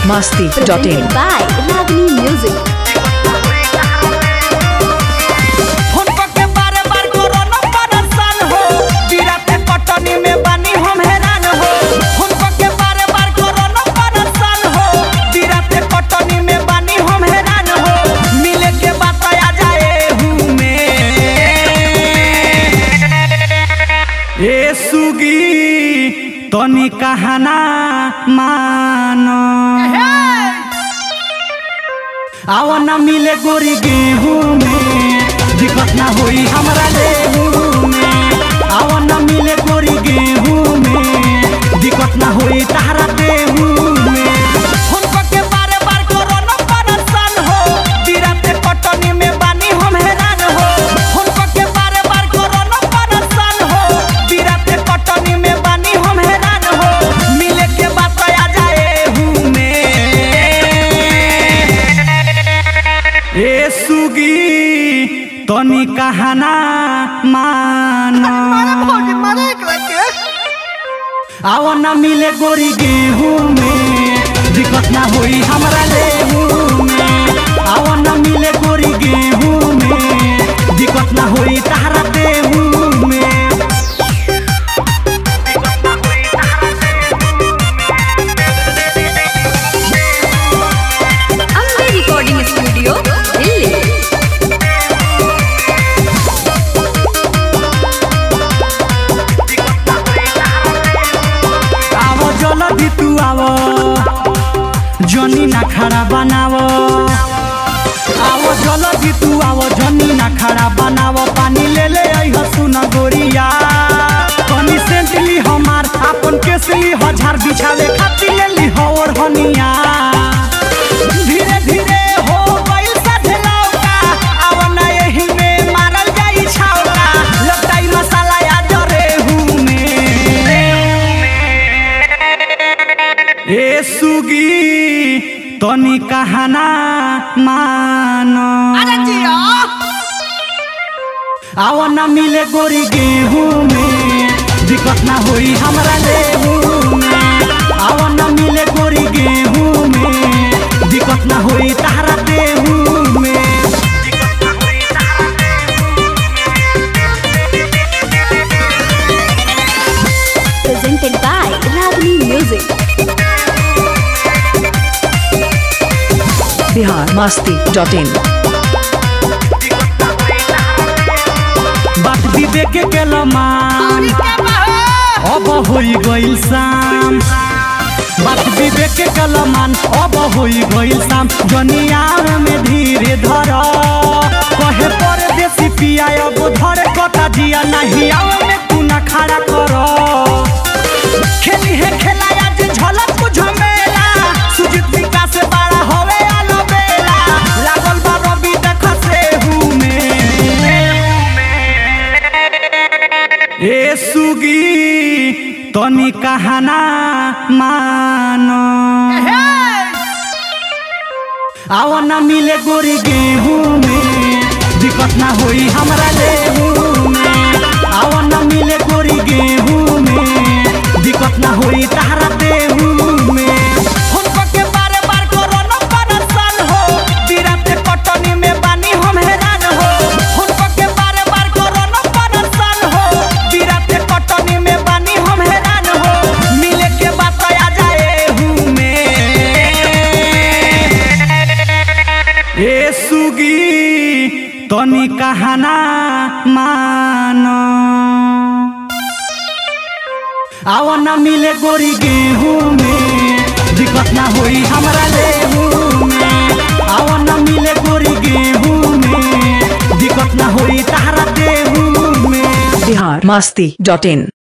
masti.in. by Ragini Music. Phone के बारे बार corona परेशान हो बिराते पटनी में बानी हम हैरान हो फोन के बारे बार कोरोना परेशान हो बिराते पटनी में बानी हम हैरान हो मिले के बात आ जाए हूँ मैं ए सुगी तनी कहना मानो आओ ना मिले गोरी गेहूं में दिक्कत ना होई हमरा लेहू में आओ ना मिले गोरी गेहूं में दिक्कत ना होई तहरा देहू में फोन के बारे बार कोरोना परेशान हो बिराते पटनी में बानी हम हैरान हो फोन के बारे बार कोरोना परेशान हो बिराते पटनी में बानी हम हैरान हो मिले के बात आ जाए हूँ मैं ए सुगी तनी कहना मानो आओ ना मिले गोरी गेहूं में दिक्कत ना होई हमरा लेहू में आओ ना मिले गोरी गेहूं में दिक्कत ना होई तहरा देहू में Ambe Recording Studio, Delhi. आवो जल्दी तू आवो जनी ना खड़ा बनावो आवो जल्दी तू आवो जनी ना खड़ा बनावो पानी ले ले आई हसुन गोरिया कनी सेंटली हमार अपन केसली हजार बिछावे खातिर ले ली और हनिया धीरे धीरे हो गइल साथे लौका आव ना एही में मारल जाई छावका लगताई मसाला या जरे हूँ में ए सुगी तनी कहना मानो आओ ना मिले गोरी गेहूं में दिक्कत ना होई हमरा लेहू में आओ ना मिले गोरी गेहूं में दिक्कत ना होई तहरा देहू में Presented by Ragini Music. Bihar masti.in. बात विवेक के लमान अब होई गइल शाम बात विवेक के कलमान अब होई गइल शाम जनिया में धीरे धर कहे पर देसी पिया अब धर कता जिया नहीं आव में तू ना खड़ा कर खेली है खेला आज झलक बुझ मेला सुजीत विकास से बड़ा होवे आलो बेला लागल बा रवि देख से हूँ में ए सुगी तनी कहना मानो आओ ना मिले गोरी गेहूं में दिक्कत ना होई हमरा लेहू में आओ ना मिले गोरी गेहूं में दिक्कत ना होई तहरा देहू में फोन के बारे बार कोरोना परेशान हो बिराते पटनी में बानी हम हैरान हो फोन के बारे बार कोरोना परेशान हो बिराते पटनी में बानी हम हैरान हो मिले के बात आ जाए हूँ मैं ए सुगी तनी कहना मानो आओ ना मिले गोरी गेहूं में दिक्कत ना होई हमरा लेहू में आओ ना मिले गोरी गेहूं में दिक्कत ना होई तहरा देहू में Bihar masti.in.